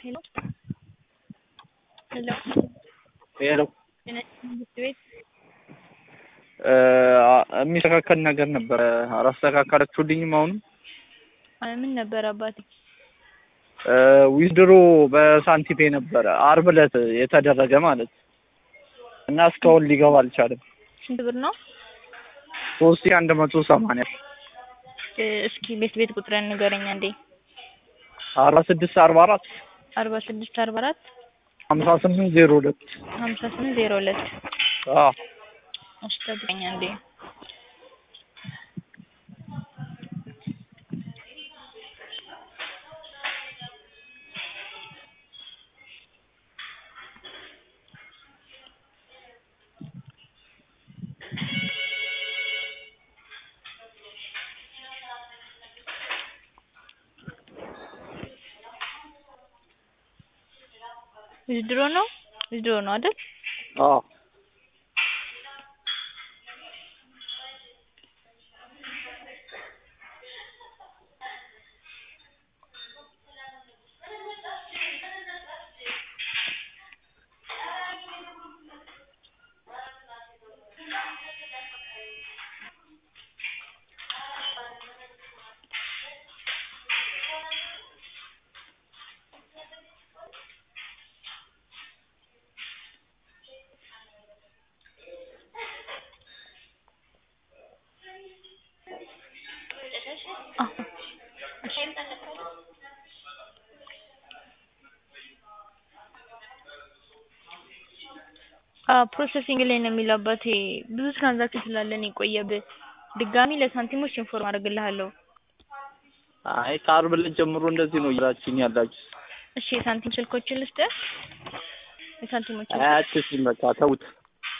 ሄሎ ሄሎ ሄሎ ጤና ትምህርት ቤት የሚስተካከል ነገር ነበረ። አላስተካከላችሁልኝም። አሁንም አይ ምን ነበር አባቴ? ዊዝድሮ በሳንቲፔ ነበረ አርብ ዕለት የተደረገ ማለት እና እስካሁን ሊገባ አልቻለም። ስንት ብር ነው? ሶስት ሺህ አንድ መቶ ሰማንያ እ እስኪ ቤት ቤት ቁጥርን ንገረኝ አንዴ። አርባ ስድስት አርባ አራት አርባ ስድስት አርባ አራት ሀምሳ ስምንት ዜሮ ሁለት ሀምሳ ስምንት ዜሮ ሁለት አዎ እሺ ጠብቀኝ አንዴ። ዊዝድሮ ነው ዊዝድሮ ነው አይደል? አዎ ፕሮሰሲንግ ላይ ነው የሚለው አባቴ። ብዙ ትራንዛክሽን ስላለን የቆየብህ። ድጋሚ ለሳንቲሞች ኢንፎርም አደርግልሃለሁ። አይ ከአርብ ዕለት ጀምሮ እንደዚህ ነው እያላችሁኝ ያላችሁ። እሺ የሳንቲም ስልኮችን ልስጥህ? የሳንቲሞችን አያችሁኝ በቃ ተውት።